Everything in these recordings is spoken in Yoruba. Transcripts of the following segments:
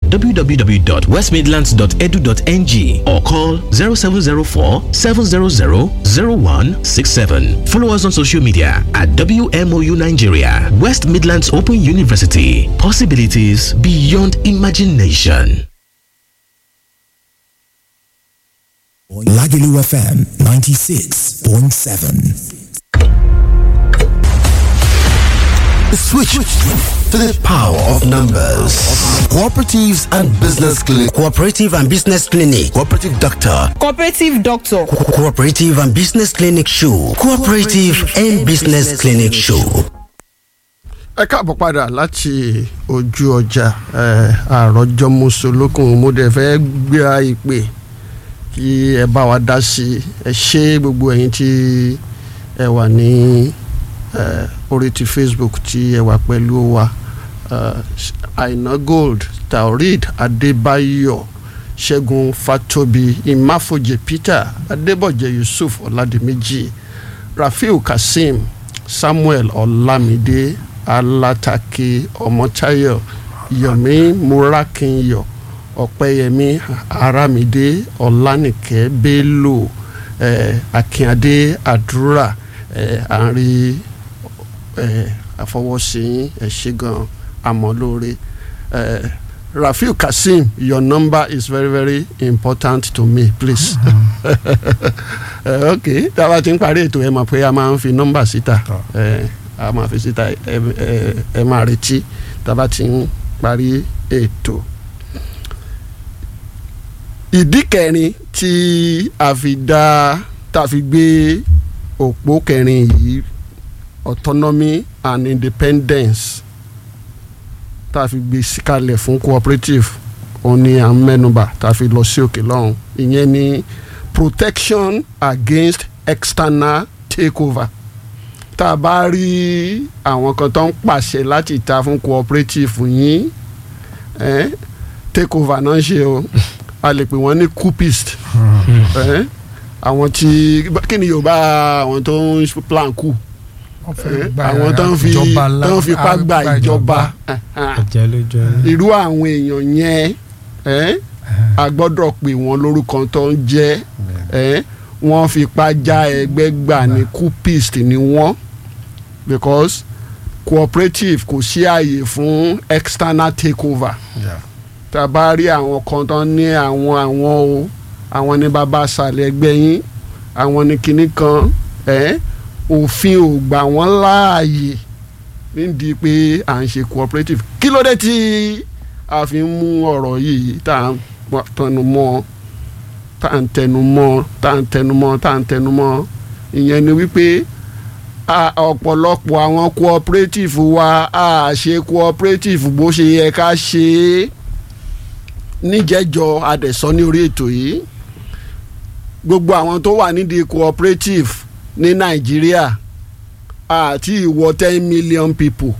www.westmidlands.edu.ng or call 0704 700 0167. Follow us on social media at WMOU Nigeria, West Midlands Open University. Possibilities beyond imagination. Lagelu FM 96.7. Switch to the power of numbers. Cooperatives and Business Clinic. Cooperative and Business Clinic. Cooperative Doctor. Cooperative Doctor. Co- Cooperative and Business Clinic Show. Cooperative and Business Clinic Show. ẹ káàbọ̀ padà láti ojú ọjà àròjọ mùsùlùkùn mo dẹ̀ fẹ́ gbéra ìpè kí ẹ bá wa dá sí i ẹ ṣe gbogbo ẹ̀yin tí ẹ wà ní eh, orí ti facebook tí ẹ wà pẹ̀lú wa eh, aina gold taoreed adébáyọ̀ ṣẹ́gun fatobi imáfojì peter adébọ̀jẹ̀ yusuf ọ̀làdìmẹ́jì rafiu kazeem samuel ọ̀làmídé alatake ọmọtayọ yomi murakinyọ ọ̀pẹ́yẹmí aramide ọ̀lànìkẹ́ bello eh, akínadé àdúrà eh, àárín eh, àfọwọ́sí ẹ̀ ṣe gan amọ̀lóore eh, rafiu kazeem your number is very very important to me please eh, ok tá a bá ti ń parí ètò ẹ mọ̀ pé a máa ń fi nọ́mbà síta eh, a máa fi síta ẹ ẹ ẹ máa retí tá a bá ti ń parí ètò ìdí kẹrin tí a fi dá tá a fi gbé òpó kẹrin yìí autonomy and independence tá a fi gbé síkalẹ̀ fún cooperative òun ni à ń mẹ́nuba tá a fi lọ sí òkè lọ́hùn ìyẹn ni protection against external takeover tá a bá rí àwọn kan tó ń pàṣẹ láti ta fún cooperative yín eh, takeover náà ṣe o a lè pè wọ́n ní coupist eh, àwọn tí kí ni yorùbá àwọn tó ń plan coup àwọn tó ń fi tó ń fipá gba ìjọba irú àwọn èèyàn yẹn eh, a gbọ́dọ̀ pè wọ́n lórúkọ tó ń jẹ́ eh, wọ́n fipá já ẹgbẹ́ gbà ní coupist ni wọ́n because cooperative kò sí àyè fún external takeover tá a bá rí àwọn kan tó ní àwọn àwọn o àwọn ní bàbá àṣàlẹ̀ ẹgbẹ́ yín àwọn ní kinní kan ẹ̀ òfin ò gbà wọ́n láàyè nídìí pé à ń ṣe cooperative kí ló dé tí a fi ń mú ọ̀rọ̀ yìí tá à ń tẹnu mọ́ tá à ń tẹnu mọ́ tá à ń tẹnu mọ́ tá à ń tẹnu mọ́ ìyẹn ni wípé ọ̀pọ̀lọpọ̀ àwọn cooperative wa a ṣe cooperative bó ṣe yẹ ká ṣe é níjẹ́jọ adẹ̀sọ ní orí ètò yìí gbogbo àwọn tó wà nídìí cooperative ní nàìjíríà àti ìwọ ten million people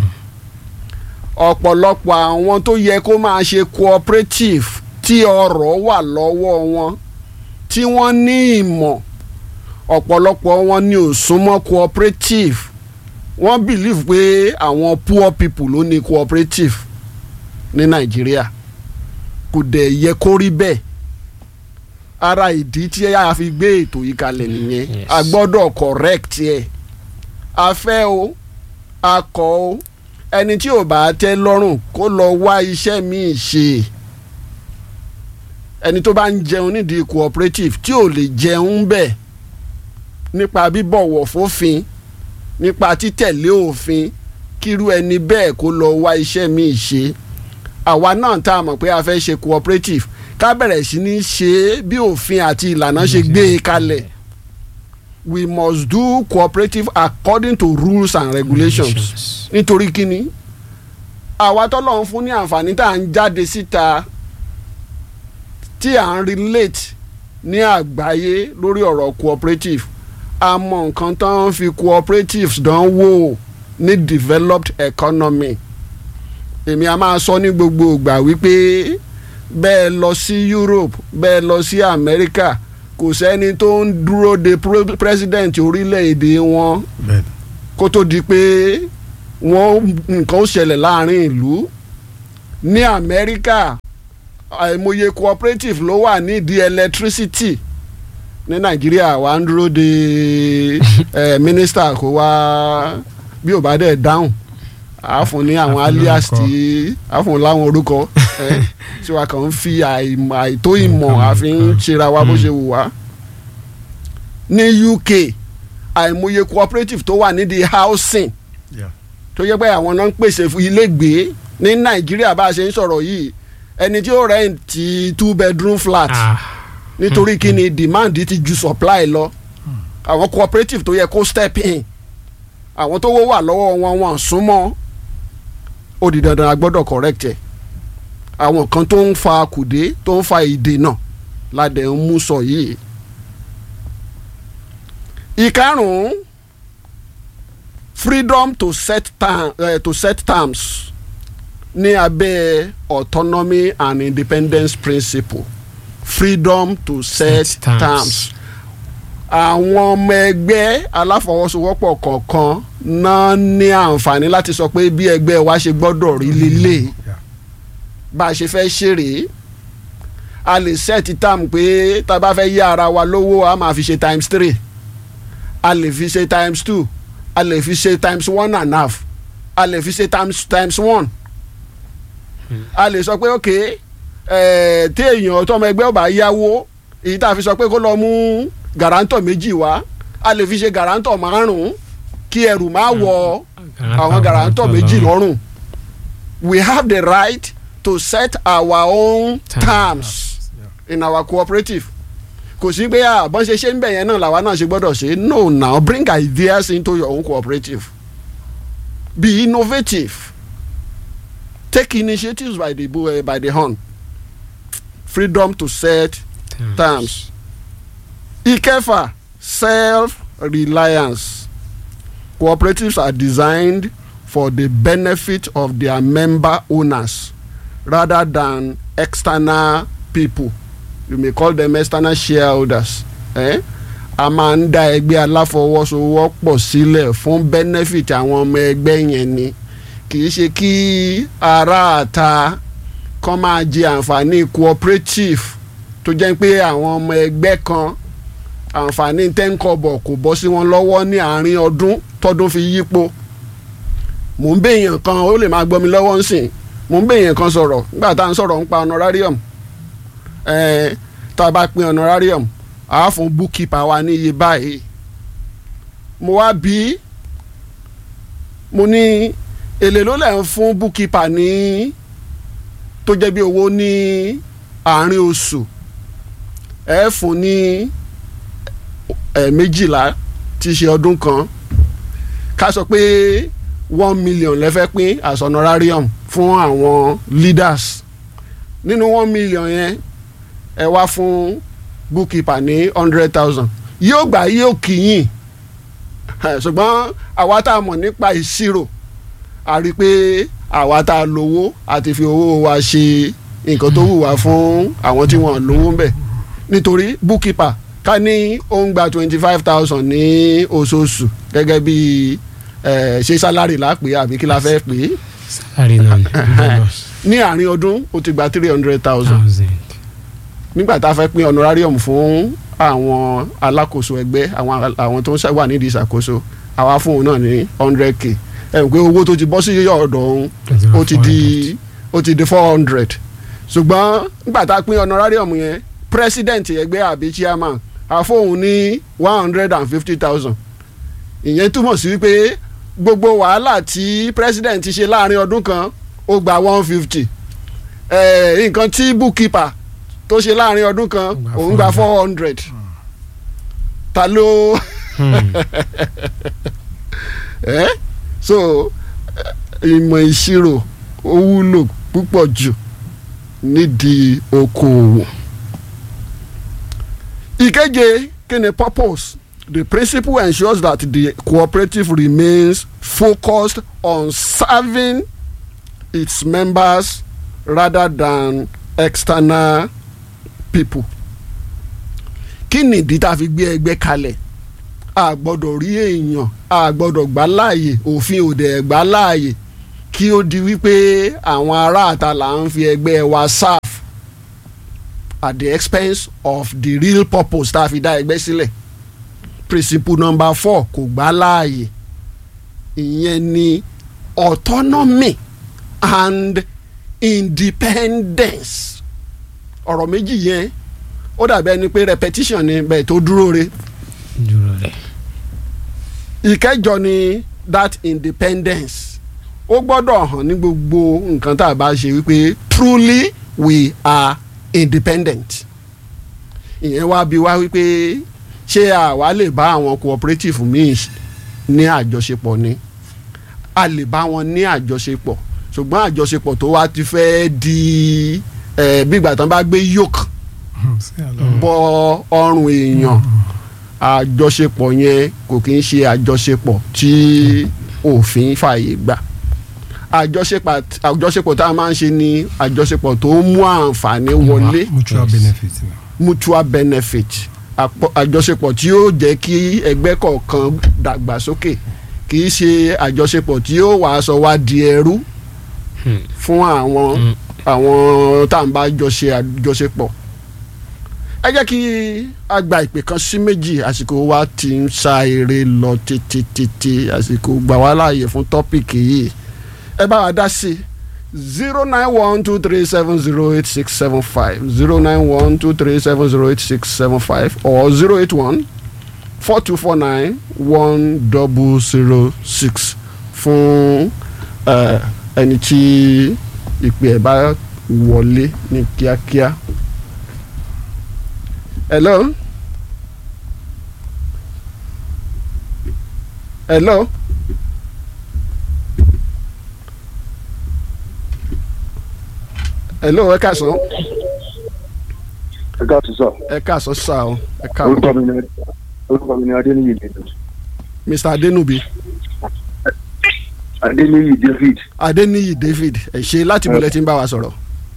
ọ̀pọ̀lọpọ̀ àwọn tó yẹ kó máa ṣe cooperative tí ọrọ̀ wà lọ́wọ́ wọn tí wọ́n ní ìmọ̀ ọ̀pọ̀lọpọ̀ wọn ni ò súnmọ́ cooperative wọ́n believe pé àwọn poor people ló ní cooperative ní nàìjíríà kò dẹ̀ yẹ kó rí bẹ́ẹ̀ ara ìdí tí a fi gbé ètò yìí kalẹ̀ nìyẹn a gbọ́dọ̀ correct ẹ̀ a fẹ́ o a kọ̀ o ẹni tí ò bá tẹ́ lọ́rùn kó lọ wá iṣẹ́ míì ṣe ẹni tó bá ń jẹun nídìí cooperative tí ò lè jẹun bẹ́ẹ̀ nípa bíbọ̀wọ̀ fófin nípa títẹ̀lé òfin kírú ẹni bẹ́ẹ̀ kó lọ wá iṣẹ́ míì ṣe àwa náà tá a mọ̀ pé a fẹ́ ṣe cooperative ká bẹ̀rẹ̀ sí ní ṣe é bí òfin àti ìlànà ṣe gbé e kalẹ̀ we must do cooperative according to rules and regulations nítorí kíni àwa tọ́lọ́run fún ní àǹfààní tá à ń jáde síta tí à ń relate ní àgbáyé lórí ọ̀rọ̀ cooperative a mọ nǹkan tó ń fi cooperatives dán wò ní developed economy èmi a máa sọ ní gbogbo ìgbà wípé bẹ́ẹ̀ lọ sí Europe bẹ́ẹ̀ lọ sí America kò sẹ́ni tó ń dúró de president orílẹ̀-èdè wọn kó tó di pé wọ́n nǹkan ó ṣẹlẹ̀ láàrin ìlú ní Amẹ́ríkà àìmọye cooperative ló wà nídìí electricity ní Nàìjíríà wà ń dúró de eh, mínísítà kó wá bí ò bá dẹ̀ dáhùn a fún ní àwọn A fún alias lórúkọ. tí a fún láwọn orúkọ eh, tí wàá kàn ń fi àìmọ̀ àìtó ìmọ̀ àfi ń ṣera wa bó ṣe wù wá. ní UK àìmọye cooperative tó wà nídìí housing Yeah. tó yẹ pé àwọn náà ń pèsè fún ilégbèé ní Nàìjíríà bá a ṣe ń sọ̀rọ̀ yìí ẹni tí ó rẹ́ǹtì two bedroom flat Ah, nítorí kí ni demand ti ju supply lọ àwọn cooperative tó yẹ kó step in àwọn tó wó wà lọ́wọ́ wọn wọn súnmọ́ ó di dandan a gbọ́dọ̀ correct ẹ̀ àwọn kan tó ń fa kùdé tó ń fa ìdènà ládẹ̀ ń mú sọ yìí. ìkarùn-ún freedom to set, term, uh, to set terms ní abẹ́ autonomy and independence principle freedom to set, Set terms. terms àwọn ọmọ ẹgbẹ́ aláfọwọ́sowọ́pọ̀ kọ̀ọ̀kan náà ní àǹfààní láti sọ pé bí ẹgbẹ́ wa ṣe gbọ́dọ̀ rí lélẹ̀ Yeah. bá a ṣe fẹ́ ṣeré a lè set term pé tá a bá fẹ́ yá ara wa lówó a máa fi ṣe times three a lè fi ṣe times two a lè fi ṣe times one and a half a lè fi ṣe times times one a lè sọ pé ok eh, tí èèyàn tọmọ ẹgbẹ́ ọba yáwó èyí tá a fi sọ pé kó lọ mú gàrántọ̀ méjì wá a lè fi ṣe gàrántọ̀ márùn-ún kí ẹrù má wọ àwọn gàrántọ̀ méjì lọ́rùn we have the right to set our own Terms. terms in our cooperative kò sí pé àbọ̀n ṣe ṣe ń bẹ̀ yẹn náà làwa náà ṣe gbọ́dọ̀ ṣe no now bring ideas into your own cooperative be innovative take initiatives by the bu- eh, by the horn freedom to set terms. ìkẹfà self-reliance cooperatives are designed for the benefit of their member owners rather than external people you may call them external shareholders eh? a máa ń dá ẹgbẹ́ aláfọwọ́sowọ́pọ̀ sílẹ̀ fún benefit àwọn ọmọ ẹgbẹ́ yẹn ni kì í ṣe kí aráàta kan máa jẹ àǹfààní cooperative tó jẹ́ pé àwọn ọmọ ẹgbẹ́ kan àǹfààní tẹ́ńkọ̀bọ̀ kò bọ́ sí wọn lọ́wọ́ ní àárín ọdún tọ́dún fi yípo mò ń béèyàn kan ó lè máa gbọ́ mi lọ́wọ́ ń sìn mò ń béèyàn kan sọ̀rọ̀ nígbà tá à ń sọ̀rọ̀ ń pa honorarium ẹ̀ẹ́n tá a bá pín honorarium à á fún bookkeeper wa ní iye báyìí mo wá bí mo ní èlé ló lẹ̀ ń fún bookkeeper ní tó jẹ́ bí owó ní àárín oṣù ẹ fún ní ẹ méjìlá tí í ṣe ọdún kan ká sọ pé one million lẹ́fẹ́ pín as honorarium fún àwọn leaders nínú one million yẹn ẹ wá fún bookkeeper ní hundred thousand yóò gbà yóò kìyìn ṣùgbọ́n àwa tá a mọ̀ nípa ìṣirò a rí i pé àwa tá a lówó àti fi owó wa ṣe nǹkan tó wù wá fún àwọn tí wọ́n lówó ń bẹ̀ nítorí bookkeeper ká ní ó ń gba twenty five thousand ní oṣooṣù gẹ́gẹ́ bí ẹ̀ ṣe sálárì lápè àbí kí la fẹ́ pè é salary náà ni bonus ní àárín ọdún ó ti gba three hundred thousand thousand nígbà tá a fẹ́ pín honorarium fún àwọn alákòóso ẹgbẹ́ àwọn àwọn tó ń ṣe- wà nídìí ìṣàkóso àwa fún òun náà ní hundred k ẹ̀ ń pé owó tó ti bọ́ sí ọ̀dọ̀ òun ó ti di ó ti di four hundred ṣùgbọ́n nígbà tá a pín honorarium yẹn president ẹgbẹ́ àbí chairman a fóun ní one hundred and fifty thousand ìyẹn túmọ̀ sí wípé gbogbo wàhálà tí president ti ṣe láàrin ọdún kan ó gba one fifty nǹkan tí bookkeeper tó ṣe láàrin ọdún kan gba òun gba four hundred ta ló ẹ so eh, ìmọ̀ ìṣirò ó wúlò púpọ̀ jù nídìí okòòwò. ìkeje kí ni purpose the principle ensures that the cooperative remains focused on serving its members rather than external people. kí nìdí tá a fi gbé ẹgbẹ́ kalẹ̀ a gbọ́dọ̀ rí èèyàn a gbọ́dọ̀ gbà láàyè òfin òde gbà láàyè kí ó di wípé àwọn aráàta là ń fi ẹgbẹ́ wa serve at the expense of the real purpose tá a fi dá ẹgbẹ́ sílẹ̀ principle number four kò gbà láàyè ìyẹn ni autonomy and independence ọ̀rọ̀ méjì yẹn ó dàbí ẹni pé repetition ni bẹ́ẹ̀ tó dúró re dúró rẹ̀ ìkẹjọ ni that independence ó gbọ́dọ̀ hàn ní gbogbo nǹkan tá a bá ṣe wípé truly we are independent ìyẹn wá bí wá wípé ṣé àwa lè bá àwọn cooperative míì ní àjọṣepọ̀ ni a lè bá wọn ní àjọṣepọ̀ ṣùgbọ́n àjọṣepọ̀ tó wá ti fẹ́ di eh, bí ìgbà tán bá gbé yoke sí àlọ́ bọ ọrùn èèyàn àjọṣepọ̀ yẹn kò kí ń ṣe àjọṣepọ̀ tí òfin fààyè gbà àjọṣepọ̀ àjọṣepọ̀ tá a máa ń ṣe ni àjọṣepọ̀ tó mú àǹfààní wọlé mutual benefit ni. mutual benefit àpọ- àjọṣepọ̀ tí yóò jẹ́ kí ẹgbẹ́ kọ̀ọ̀kan dàgbàsókè kì í ṣe àjọṣepọ̀ tí yóò wá sọ wá di ẹrú fún àwọn àwọn tá à ń bá jọ ṣe àjọṣepọ̀ ẹ jẹ́ kí a gba ìpè kan sí méjì àsìkò wa ti ń sa eré lọ títí títí àsìkò gbà wá láàyè fún tọ́pìkì yìí ẹ bá wa dá sí zero nine one two three seven zero eight six seven five zero nine one two three seven zero eight six seven five or zero eight one four two four nine one double zero six fún eh, ẹni tí ìpè ẹ̀ bá wọlé ní kíákíá. hello. hello. hello ẹ káàsán ẹ káàtó sọ ẹ káàsán sá o ẹ orúkọ káàsán mi ni orúkọ mi ni adéníyì david mr adenubi adéníyì david adeniyi david ẹ ṣe láti bọ̀lẹ̀ tí ń bá wa sọ̀rọ̀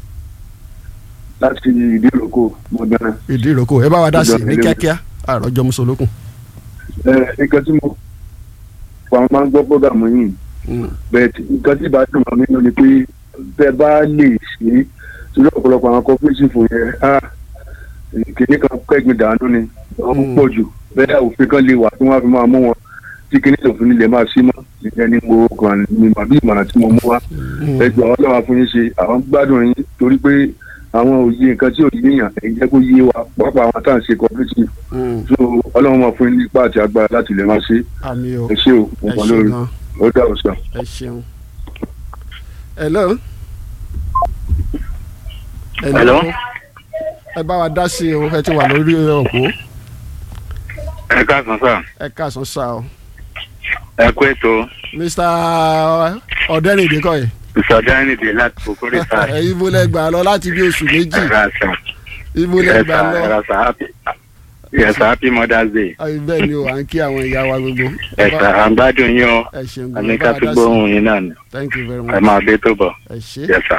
láti ìdíròkò mọ̀gbẹ́nà ìdí ìrókò ẹ bá wa dá sí i ní kíákíá àròjọ musolókun. ẹ nǹkan tí mo wà máa ń gbọ́ bọ́gàmù yìí bẹ́ẹ̀ tí nǹkan tí ìbá dùn mọ́ mi nínú ni pé bẹ́ẹ̀ bá lè ṣe é torí ọ̀pọ̀lọpọ̀ àwọn cooperative yẹn á kìnní kan kẹ́gbìn dànù ni wọ́n pọ̀ jù bẹ́ẹ̀ òfin kan lè wà tí wọ́n á fi máa mú wọn tí kìnní òfin nílẹ̀ máa sí mọ́ ìyẹn ni mo kàn ní màbí ìmọ̀ràn tí mo mú wá ẹgbẹ́ àwọn ọlọ́wà fún yín ṣe àwọn gbádùn yín torí pé àwọn òye nǹkan tí ò yéèyàn ẹ̀yin jẹ́ kó yé wa pápá àwọn tá à ń ṣe cooperative so ọlọ́run máa fún yín nípa àti agbára láti lè máa ṣe àmì o ẹ ṣé o mo ẹ kàn ṣe lórí gan ó dà ó sàn. ẹ ṣeun. hello. Hello. ẹ bá wa dá sí i o ẹ ti wà lórí òpó ẹ káàsán sá ẹ káàsán sá o ẹ kú ètò mr ọ̀dẹ́rìndé kọ́ yìí ìsọdánìdè láti kòkòrò sá ẹ ibo lẹ gbà lọ láti bí oṣù méjì ẹ̀rọ sá ibo lẹ gbà ẹ̀sà lọ ẹ̀rọ sá happy ẹ̀sà happy mother's day Ayi, bẹ́ẹ̀ ni o à ń kí àwọn ìyá wa gbogbo Ẹ ẹ̀sà bá- àgbádùn yín o ẹ ṣeun gan ẹ àníkà bá wa tó dá sí gbóhùn yín náà ni i thank you very ẹ much máa dé tó bọ̀ ẹ ṣe. yẹsà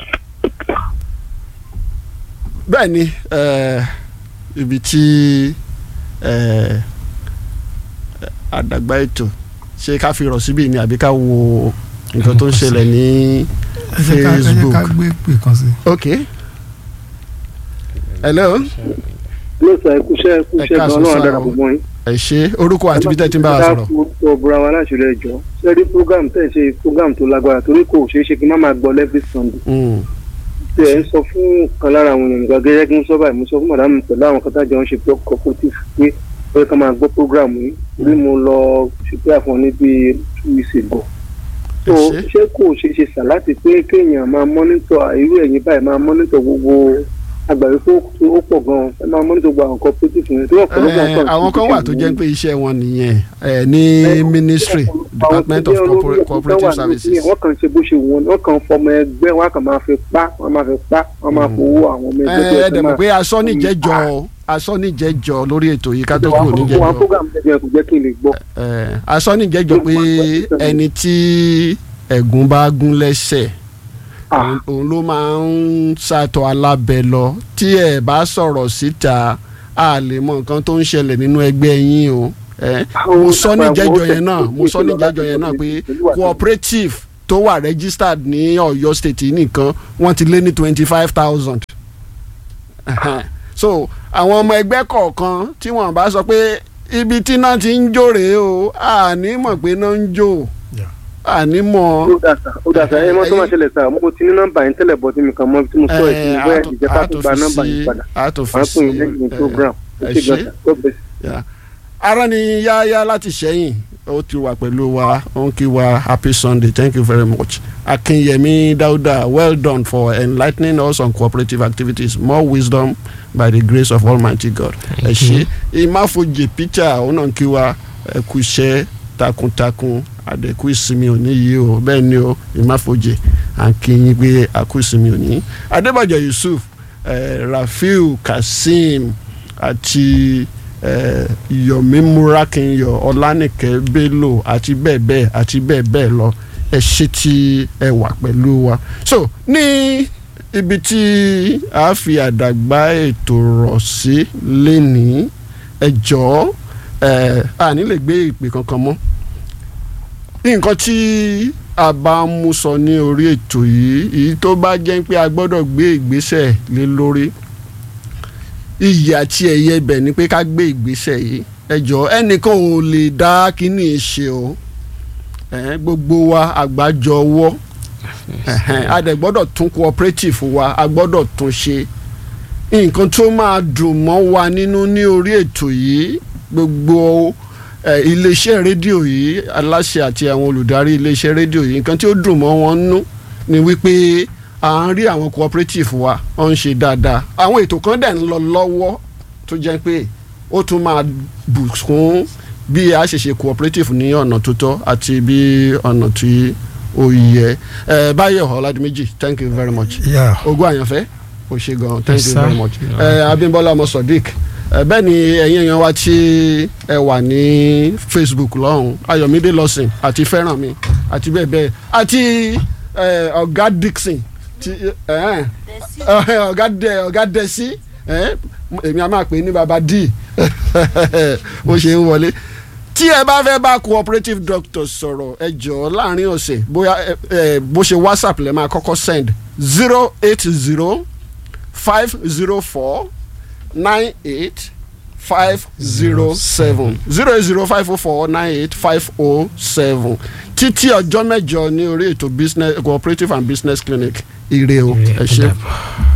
bẹ́ẹ̀ ni eh, ibi tí eh, àdàgbà ètò ṣé ká fi rọ̀ síbí ni àbí ká wo nǹkan tó ń ṣẹlẹ̀ ní ẹ jẹ́ ká ẹ jẹ́ ká Facebook gbé pè kan sí. ok hello ló sọ ẹkúṣẹ́ ẹkúṣẹ́ Ẹ káàsán gan náà sáà dára o. gbogbo yín. ẹ ṣe orúkọ àti bí tẹ́ ti ń bá wa sọ̀rọ̀ ká búra wa láṣìírí ẹjọ́ sẹ́rí program tẹ̀ ṣe program tó lágbára torí kò ṣeé ṣe kí n má máa gbọ́ every sunday. Mm, tí ẹ ń sọ fún kan lára àwọn èèyàn nǹkan gẹ́gẹ́ kí n sọ báyìí mo sọ fún màdámù pẹ̀lú àwọn kan tájọ ń ṣe pé cooperative pé ó yẹ ká máa gbọ́ program yìí torí mo lọ ṣètò àfọ̀n ní bíi two weeks ago. so Ẹ ṣé. ṣé kò ṣeé ṣe sà láti pé kéèyàn máa mọ́nítọ̀ irú ẹ̀yìn báyìí máa mọ́nítọ̀ gbogbo àgbàdo tó ó pọ̀ gan-an ẹ máa mọ́nítọ̀ gbogbo àwọn cooperative yẹn tó ọ̀pọ̀lọpọ̀ Eh, àwọn kan wà tó jẹ́ pé iṣẹ́ wọn nìyẹn eh, ní ministry department of Corpora- cooperative services wọ́n kàn ṣe bó ṣe wù wọ́n wọ́n kàn fọmọ ẹgbẹ́ wọ́n kàn máa fi pa wọ́n máa fi pa wọ́n máa fowó àwọn ọmọ ẹgbẹ́ tó ẹ yẹ dẹ̀ kó mọ̀ máa- pé asọ́nìjẹ́jọ asọ́nìjẹ́jọ lórí ètò yìí ká tó kúrò àwọn níjẹ́jọ program tẹ̀lé kò jẹ́ kí n lè gbọ́. Eh, asọ́nìjẹ́jọ pé ẹni tí ẹ̀gún bá gún lẹ́sẹ̀ òun- òun ló máa ń ṣàtọ̀ alábẹ lọ tí ẹ bá sọ̀rọ̀ síta a lè mọ nǹkan tó ń ṣẹlẹ̀ nínú ẹgbẹ́ yín o Eh, mo sọ ní jẹ́jọ yẹn náà mo sọ ní jẹ́jọ yẹn náà pé cooperative tó wà registered ní Ọ̀yọ́ state yìí nìkan wọ́n ti lé ní twenty five thousand so àwọn ọmọ ẹgbẹ́ kọ̀ọ̀kan tí wọ́n bá sọ pé ibi tí náà ti ń jó rèé o àní mọ̀ pé náà ń jó àní mọ̀. ó dà sá ó dà sá ẹ mọ tó máa ṣẹlẹ̀ sá mo ti ní nọ́mbà yín tẹ́lẹ̀ bọ́ tí mi kàn mọ́ tí mo sọ ìsinmi bóyá ìjẹ́ ká tó gba nọ́mbà yín padà a tó fi máa sí pè yín lẹ́yìn program ó ẹ ṣe ṣé. gbọ́dọ̀ God bless you. Yeah. ara ni yáyá láti sẹ́yìn ó ti wà pẹ̀lú wa ó ń kí wa happy sunday thank you very much akinyemi dauda well done for enlightening us on cooperative activities more wisdom by the grace of almighty god ẹ ṣe ìmáfojì peter ó náà ń kí wa ẹ kú iṣẹ́ takuntakun àdẹ̀kú ìsinmi òní yìí o bẹ́ẹ̀ ni o ìmáfojì à ń kí yín pé àkú ìsinmi òní adébàjọ yusuf eh, rafiu kazeem àti eh, yomi murakinyọ ọlánìkẹ́ bello àti bẹ́ẹ̀ bẹ́ẹ̀ àti bẹ́ẹ̀ bẹ́ẹ̀ lọ ẹ ṣe tí ẹ wà pẹ̀lú wa. so ní ibi tí a fi àdàgbà ètò rọ̀ sí lénìí ẹ jọ̀ọ́ ẹ a ní lè gbé ìpè kankan mọ́ nǹkan tí a bá ń mú sọ ní orí ètò yìí èyí tó bá jẹ́ pé a gbọ́dọ̀ gbé ìgbésẹ̀ lé lórí iyì àti ẹ̀yẹ ibẹ̀ ni pé ká gbé ìgbésẹ̀ yìí ẹ jọ̀ọ́ ẹnìkan ò lè dá kínní ṣe o ẹ̀hẹ́n, gbogbo wa àgbájọ ọwọ́ ẹ̀hẹ́n, a dẹ̀ gbọ́dọ̀ tún cooperative wa a gbọ́dọ̀ tún ṣe nǹkan tó máa dùn mọ́ wa nínú ní orí ètò yìí gbogbo eh, iléeṣẹ́ rédíò yìí aláṣẹ àti àwọn olùdarí iléeṣẹ́ rédíò yìí nǹkan tí ó dùn mọ́ wọn nú ni wípé à ń rí àwọn cooperative wa ó ń ṣe dáadáa àwọn ètò kan dẹ̀ ń lọ lọ́wọ́ tó jẹ́ pé ó tún máa bùkún bí a ṣe ṣe cooperative ní ọ̀nà tó tọ́ àti bí ọ̀nà tí ó yẹ ẹ báyọ̀ ọ̀làdìmẹ́jì thank you very much Yeah. ogún àyànfẹ́ o ṣe gan thank Yes, you sir. very much ẹ abimbola ọmọ sodiq ẹ bẹ́ẹ̀ ni ẹ̀yin èèyàn wa tí ẹ wà ní facebook lọ́hùn ayọ̀mídé lọ́sìn àti fẹ́rànmi àti bẹ́ẹ̀ bẹ́ẹ̀ àti ẹ, ọ̀gá dixon ti ẹ, ẹ, ọ̀gá dẹ ọ̀gá dẹ́sí ẹ, èmi a máa pè é ní baba d bó ṣe ń wọlé tí ẹ bá fẹ́ bá cooperative doctor sọ̀rọ̀ ẹ jọ̀ọ́ láàrin ọ̀sẹ̀ bóyá ẹ, ẹ, bó ṣe whatsapp lẹ́ máa kọ́kọ́ send zero eight zero five zero four nine eight five zero seven zero eight zero five oh four nine eight five oh seven títí ọjọ́ mẹ́jọ ní orí ètò business cooperative and business clinic ire o ẹ ṣé. Ó dàbọ̀.